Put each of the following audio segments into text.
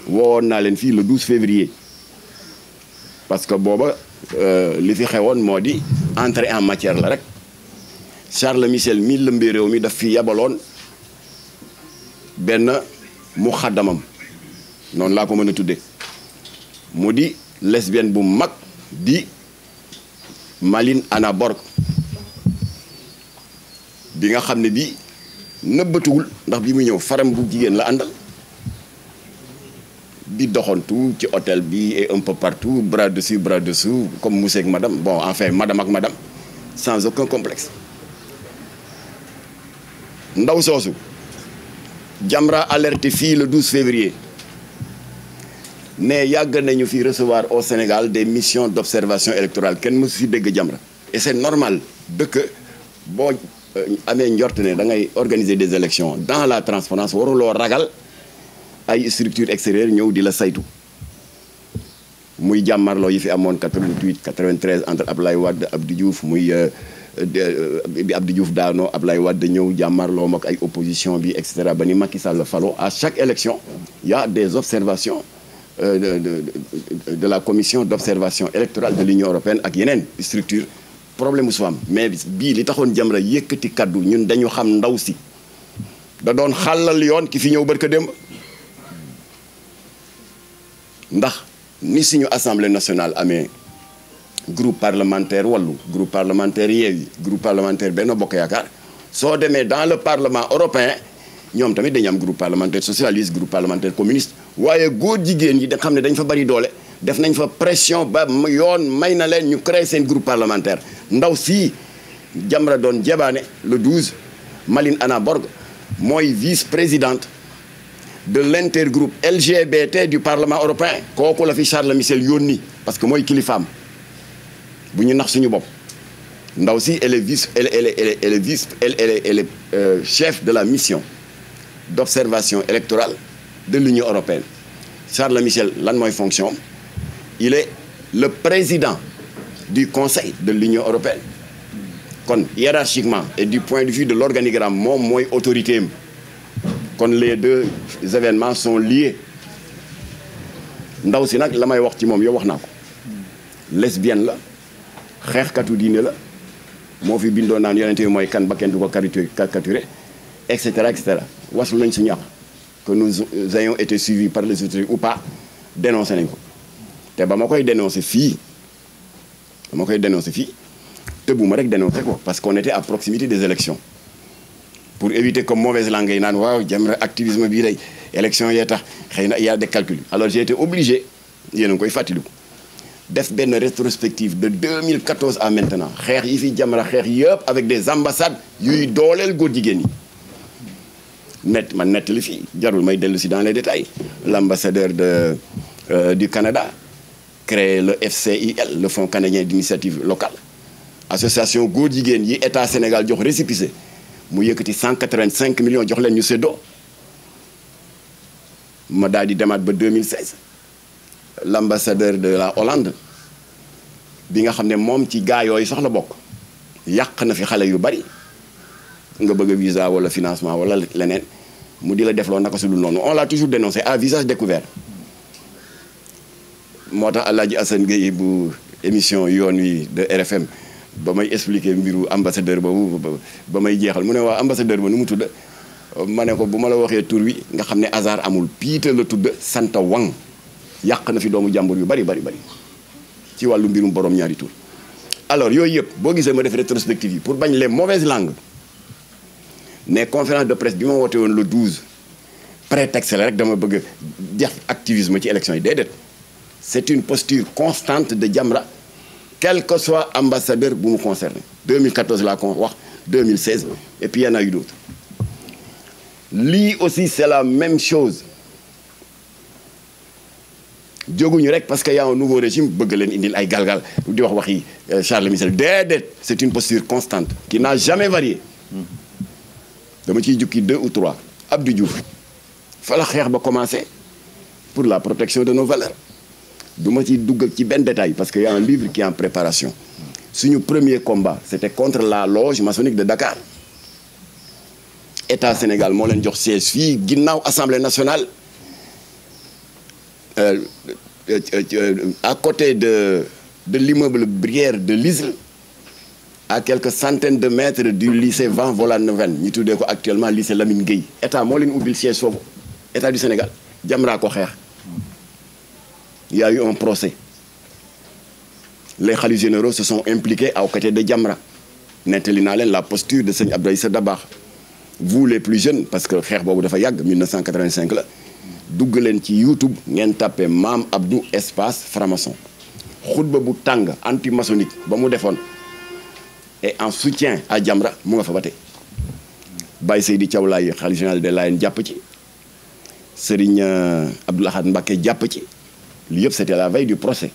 woowoon naa leen fii le 12 février parce que booba li fi xewoon moo di entrée en matière la rek Charles Michel mi lëmbee réew mi daf fi yabaloon benn mu xaddamam noonu laa ko mën a tudde mu di lesbienne bu mag di Malin Anna Borg bi nga xam ne bi nëbbatuwul ndax bi mu ñëw faram bu jigéen la àndal di doxantu ci hôtel bi et un peu partout bras dessus bras dessous comme monsieur ak madame bon enfin madame ak madame sans aucun complexe ndaw soosu Jamra alerté fii le 12 février ne yàgg nañu fi recevoir au Sénégal des missions d'observation électorale kenn mësu fi dégg Jamra et c'est normal dëkk boo amee njort ne da ngay organiser des élections dans la transparence waruloo ragal ay structure extérieure ñëw di la saytu muy jàmmarloo yi fi amoon 88 93 entre Ablaye Wade Abdou Diouf muy bi Abdou Diouf daanoo Ablaye Wade ñëw jàmmarloo ak ay opposition bi et cetera ba ni Macky Sall falo à chaque élection il y a des observations euh, de, de, de, de la commission d'observation électorale de l'Union européenne ak yeneen structure problème su am mais bii li taxoon Jamra yëkkati kaddu ñun dañu xam ndaw si da doon xàllal yoon ki fi ñëw barka démb ndax ni suñu assemblée nationale amee groupe parlementaire wàllu groupe parlementaire Yewwi groupe parlementaire Benno Bokk Yaakaar soo demee dans le parlement européen ñoom tamit dañu am groupe parlementaire socialiste groupe parlementaire communiste waaye góor jigéen yi da xam ne dañ fa bari doole def nañ fa pression ba yoon may na leen ñu créer seen groupe parlementaire ndaw si Jamra doon jebaane le 12 Malin Anna Borg mooy vice-présidente de l'intergroupe LGBT du Parlement européen kooku la fi Charles Michel yónni parce que mooy kilifaam bu ñu nax suñu bopp ndaw si elle est vice elle elle elle elle est vice elle elle elle est euh, chef de la mission d'observation électorale de l'Union européenne Charles Michel lan mooy fonction il est le président du Conseil de l'Union européenne kon hiérarchiquement et du point de vue de l'organigramme moom mooy autorité am kon les deux événements sont liés ndaw si nag la may wax ci moom yow wax naa ko lesbienne la xeexkatu diine la moo fi bindoo naan yonente bi mooy kan ba kenn du ko caricaturé et cetera et cetera waslu nañ suñu àq que nous ayons été suivis par les autorités ou pas dénoncé nañ ko te ba ma koy dénoncé fii ba ma koy dénoncé fii tëbuma rek dénoncé ko parce qu'on était à proximité des élections pour éviter comme mauvaise langue yi naan waaw Jamra activisme bii day élection yee tax xëy na y a des calculs alors j'ai été obligé yéen a ngi koy fàttaliku def benn rétrospective de 2014 à maintenant xeex yi fi Jamra xeex yëpp avec des ambassades yuy dooleel góor jigéen ñi net man nett li fii jarul may dellu si dans les détails l'ambassadeur de euh, du Canada créé le FCIL le Fonds canadien d'initiative locale association góor jigéen yi état Sénégal jox récépissé mu yëkkati 185 millions jox leen ñu séddoo ma daal di demaat ba 2016 l'ambassadeur de la Hollande bi nga xam ne moom ci gaa yooyu sax la bokk yàq na fi xale yu bari nga bëgg a visa wala financement wala leneen mu di la defloo naka su dul noonu on l'a toujours dénoncé à visage découvert moo tax Alaaji Assane Gueye bu émission yoon wi de RFM ba may expliquer mbiru ambassadeur boobu ba may jeexal mu ne waa ambassadeur ba nu mu tudd ma ne ko bu ma la waxee tur wi nga xam ne hasard amul piita la tudd Santa Wang yàq na fi doomu jàmbur yu bari bari bari ci wàllu mbirum borom ñaari tur alors yooyu yëpp boo gisee ma def rétrospective yi pour bañ les mauvaises langues ne conférence de presse bi ma woote woon le 12 prétexte la rek dama bëgg def activisme ci élection yi déedéet c'est une posture constante de Jamra quel que soit ambassadeur bu mu concerné 2014 laa ko wax 2016 et puis il y en a eu d'autres lii aussi c'est la même chose jóguñu rek parce que y a un nouveau régime bëgg leen indil ay galgal di wax waxi Charles Michel déedéet c'est une posture constante qui n'a jamais varié dama ciy jukki deux ou trois Abdou Diouf fa la xeex ba commencé pour la protection de nos valeurs du ma ci dugg ci benn détail parce que y a un livre qui est en préparation suñu premier combat c'était contre la loge maçonnique de Dakar état Sénégal moo leen jox siège fii ginnaaw assemblée nationale euh, euh, euh, à côté de de l'immeuble Brière de l'Isle à quelques centaines de mètres du lycée Van Vollenhoven ñu tuddee ko actuellement lycée Lamine Gueye état moo leen ubbil siège foofu état du Sénégal Jamra ko xeex il y a eu un procès les khalifes généraux se sont impliqués à côté de Jamra nettali naa leen la posture de sëñ Abdoulaye Issa Dabakh vous les plus jeunes parce que xeex boobu dafa yàgg 1985 la dugg leen ci YouTube ngeen tàppee Maam Abdou espace franc-maçon xutba bu tàng anti-maçonnique ba mu defoon et en soutien à Jamra mu nga fa ba tey Baye Seydi Thiaw Laye khalife général des Layènes jàpp ci Serigne Abdou Lahad Mbacké jàpp ci li yëpp c'était la veille du procès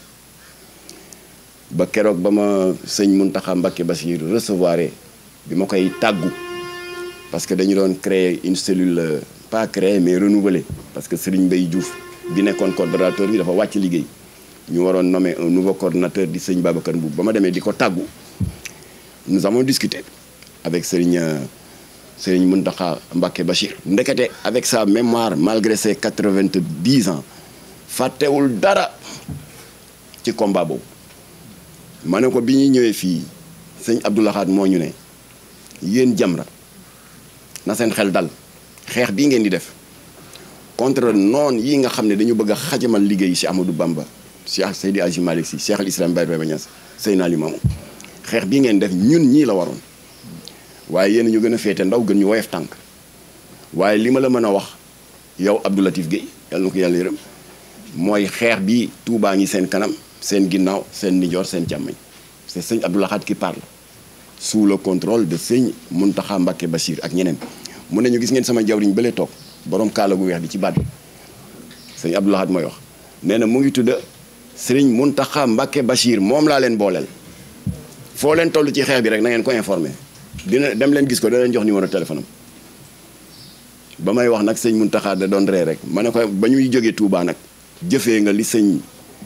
ba keroog ba ma sëñ Mountakha Mbacké Bassir recevoir bi ma koy tàggu parce que dañu doon créer une cellule euh, pas créer mais renouveler parce que Serigne Mbaye Diouf bi nekkoon coordonnateur bi dafa wàcc liggéey ñu waroon nommer un nouveau coordonnateur di sëñ Babacar Mboub ba ma demee di ko tàggu nous avons discuté avec Serigne euh, Serigne Mountakha Mbacké Bachir ndekete avec sa mémoire malgré ses quatre-vingt-dix ans fàttewul dara ci combat boobu ma ne ko bi ñuy ñëwee fii sëñ Abdou Lahad moo ñu ne yéen Jamra na seen xel dal xeex bii ngeen di def contre noon yi nga xam ne dañu bëgg a xajamal liggéey ci Amadou Bamba Cheikh Seydi Hadji Malick Sy Cheikh al Islam Baye Ibrahima Niass Seydina Limamou xeex bii ngeen def ñun ñii la waroon waaye yéen ñu gën a féete ndaw gën ñu woyof tànk waaye li ma la mën a wax yow Abdou Latif Guèye yàlla na ko yàlla yërëm mooy xeex bi Touba ngi seen kanam seen ginnaaw seen nijoor seen càmmañ c'est sëñ Abdou Lahad qui parle sous le contrôle de sëñ Mountakha Mbacké Bachir ak ñeneen mu ne ñu gis ngeen sama jawriñ bële toog borom kaala gu weex bi ci baat bi sëñ Abdou Lahad mooy wax nee na mu ngi tudd sëriñ Mountakha Mbacké Bachir moom laa leen booleel foo leen toll ci xeex bi rek na ngeen ko informé dina dem leen gis ko da leen jox numéro téléphone am ba may wax nag sëñ Mountakha da doon ree rek ma ne ko ba ñuy jógee Touba nag jëfee nga li sëñ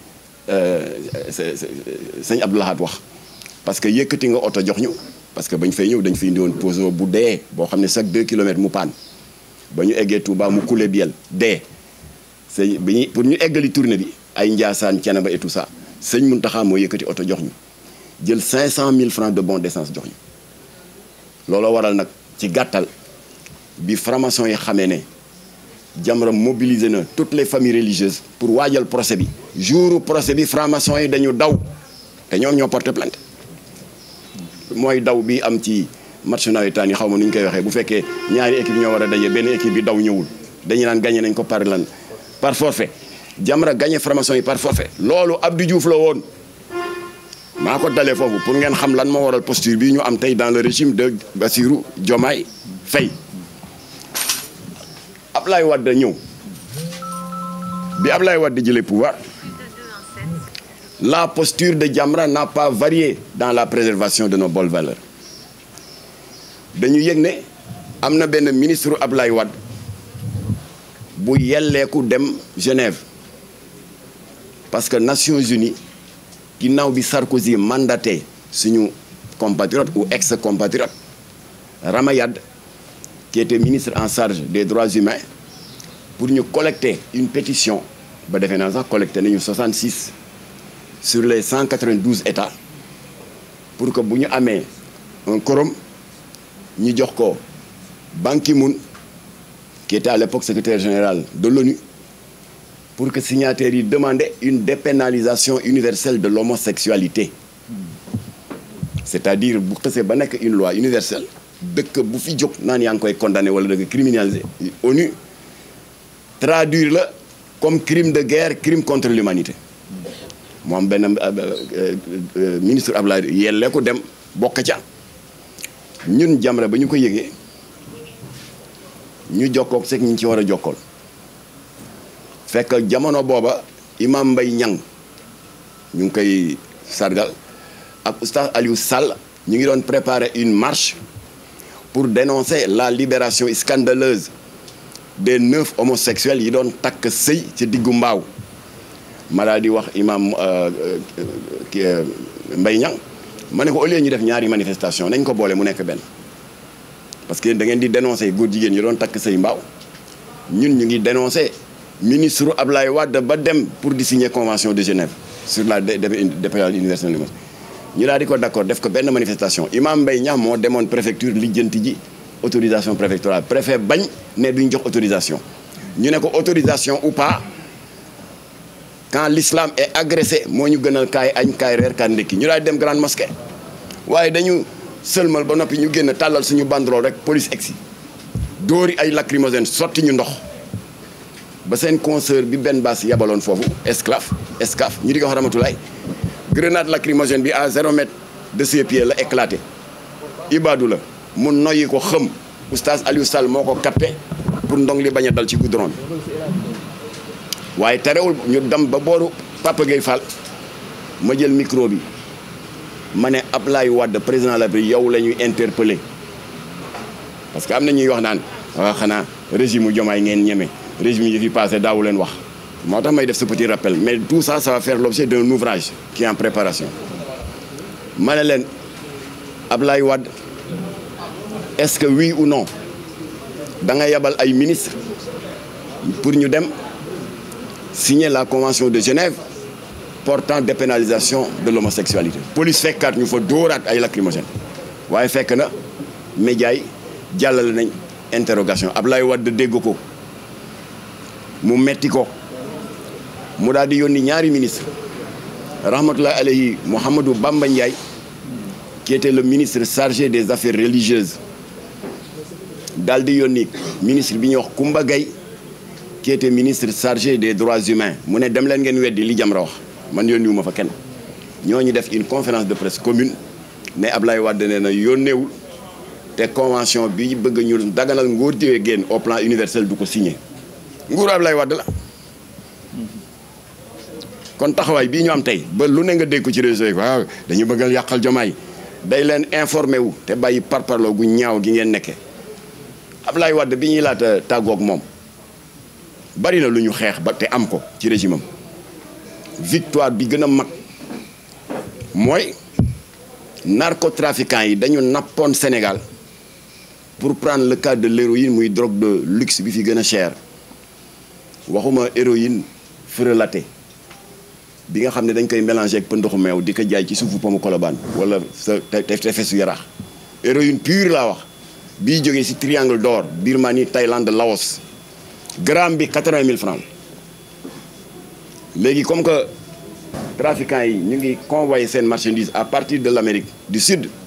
sëñ Abdou Lahad wax parce que yëkkati nga oto jox ñu parce que bañ fay ñëw dañ fi indi woon Peugeot bu dee boo xam ne chaque 2 kilomètres mu paan ba ñu eggee Touba mu coulé biel dee sëñ bi ñu pour ñu eggali tournée bi ay Ndiassane Thiénaba et tout ça sëñ Mountakha moo yëkkati oto jox ñu jël 500 000 francs de bon d'essence jox ñu looloo waral nag ci gàttal bi franc-maçon yi xamee ne Jamra mobilisé na toutes les familles religieuses pour waajal procès bi jour procès bi franc-maçon yi dañu daw te ñoom ñoo porté plainte mooy daw bi am ci match nawetaan yi xaw ma nu ñu koy waxee bu fekkee ñaari équipe ñoo war a daje benn équipe bi daw ñëwul dañu naan gagné nañ ko par lan par forfait Jamra gagné franc-maçon yi par forfait loolu Abdou Diouf la woon maa ko dalee foofu pour ngeen xam lan moo waral posture bi ñu am tey dans le régime de Bassirou Diomaye Faye Ablaye Wade ñëw bi Ablaye Wade jëlee pouvoir la posture de Jamra n'a pas varié dans la préservation de nos bonnes valeurs dañu yëg ne am na benn ministre Ablaye Wade bu yelleeku dem Genève parce que Nations Unies ginnaaw bi Sarkozy mandaté suñu compatriote ou ex-compatriote Ramayad qui était ministre en charge des droits humains pour ñu collecter une pétition ba defee naa sax collecté nañu 66 sur les 192 états pour que bu ñu amee un quorum ñu jox ko Ban Ki-moon qui était à l'époque secrétaire général de l'ONU pour que signataires yi demandaient une dépénalisation universelle de l'homosexualité c'est-à-dire bu xësee ba nekk une loi universelle dëkk bu fi jóg naan yaa ngi koy condamné wala dëkk criminalisé ONU traduire la comme crime de guerre crime contre l'humanité moom benn ministre Abdoulaye yellee ko dem bokk ca ñun Jamra ba ñu ko yëgee ñu jokkoog seeg ñu ci war a jokkool fekk jamono booba imam Mbaye Niang ñu ngi koy sargal ak oustaz Aliou Sall ñu ngi doon préparer une marche pour dénoncer la libération scandaleuse des neuf homosexuels yi doon takk sëy ci diggu mbaaw ma daal di wax imam ki Mbaye Niang ma ne ko au lieu ñu def ñaari manifestation nañ ko boole mu nekk benn parce que da ngeen di dénoncer góor jigéen yi doon takk sëy mbaaw ñun ñu ngi dénoncer ministre Ablaye Wade ba dem pour di signer convention de Genève sur la dépénale universelle du ñu daal di ko d'accord def ko benn manifestation Imam Mbaye Niang moo demoon préfecture lijjanti ji autorisation préfectorale préfet bañ ne duñ jox autorisation ñu ne ko autorisation ou pas quand l'islam est agressé moo ñu gënal kaay añ kaay reer kaay ndekki ñu daal di dem grande mosquée waaye dañu sëlmal ba noppi ñu génn tàllal suñu banderole rek police egsi dóori ay lacrymogène sotti ñu ndox ba seen consoeur bi benn baas yabaloon foofu esclave escaf ñu di ko wax Ramatulaay grenade lacrymogène bi à zéro mètre de ses pieds la éclaté Ibadou la mu noyyi ko xëm oustaz Aliou Sall moo ko capté pour ndong li bañ a dal ci goudron bi waaye terewul ñu dem ba booru Papa Gueye Fall ma jël micro bi ma ne Ablaye Wade président de la République yow la ñuy interpellé parce que am na ñuy wax naan waaw xanaa régime u Diomaye ngeen ñeme régime yi fi passé daawu leen wax moo tax may def ce petit rappel mais tout ça ça va faire l'objet d'un ouvrage qui est en préparation ma ne leen Ablaye Wade est-ce que oui ou non da nga yabal ay ministre pour ñu dem signer la convention de Genève portant dépénalisation de l'homosexualité police fekkaat ñu fa dóoraat ay lacrymogène waaye fekk na média yi jàllale nañ interrogation Ablaye Wade dégg ko mu metti ko mu daal di yónni ñaari ministre rahmatullahi alayhi Mouhamadou Bamba Ndiaye qui était le ministre chargé des affaires religieuses daal di yónni ministre bi ñuy wax Koumba Gaye qui était ministre chargé des droits humains mu ne dem leen ngeen weddi li Jamra wax man yónniwu ma fa kenn ñooñu def une conférence de presse commune ne Ablaye Wade nee na yónneewul te convention bi bëgg ñu daganal ngóor jigéen au plan universel du ko signé nguuru Ablaye Wade la kon taxawaay bii ñu am tey ba lu ne nga dégg ko ci réseau yi waaw dañu bëggal yàqal jomaay day leen informé wu te bàyyi parparloo gu ñaaw gi ngeen nekkee Ablaye Wade bi ñuy laata tàggoog moom bari na lu ñu xeex ba te am ko ci régime am victoire bi gën a mag mooy narcotrafiquants yi dañu nappoon Sénégal pour prendre le cas de l'héroïne muy drogue de luxe bi fi gën a cher waxuma héroïne frelaté bi nga xam ne dañ koy mélangé ak pëndoxu meew di ko jaay ci suufu pomu Colobane wala sa tefesu yaraax héroïne pure laa wax bii jógee ci triangle d'or Birmanie Thaïlande Laos gramme bi quatre-vingt mille francs léegi comme que trafiquants yi ñu ngi convoyer seen marchandise à partir de l'Amérique du Sud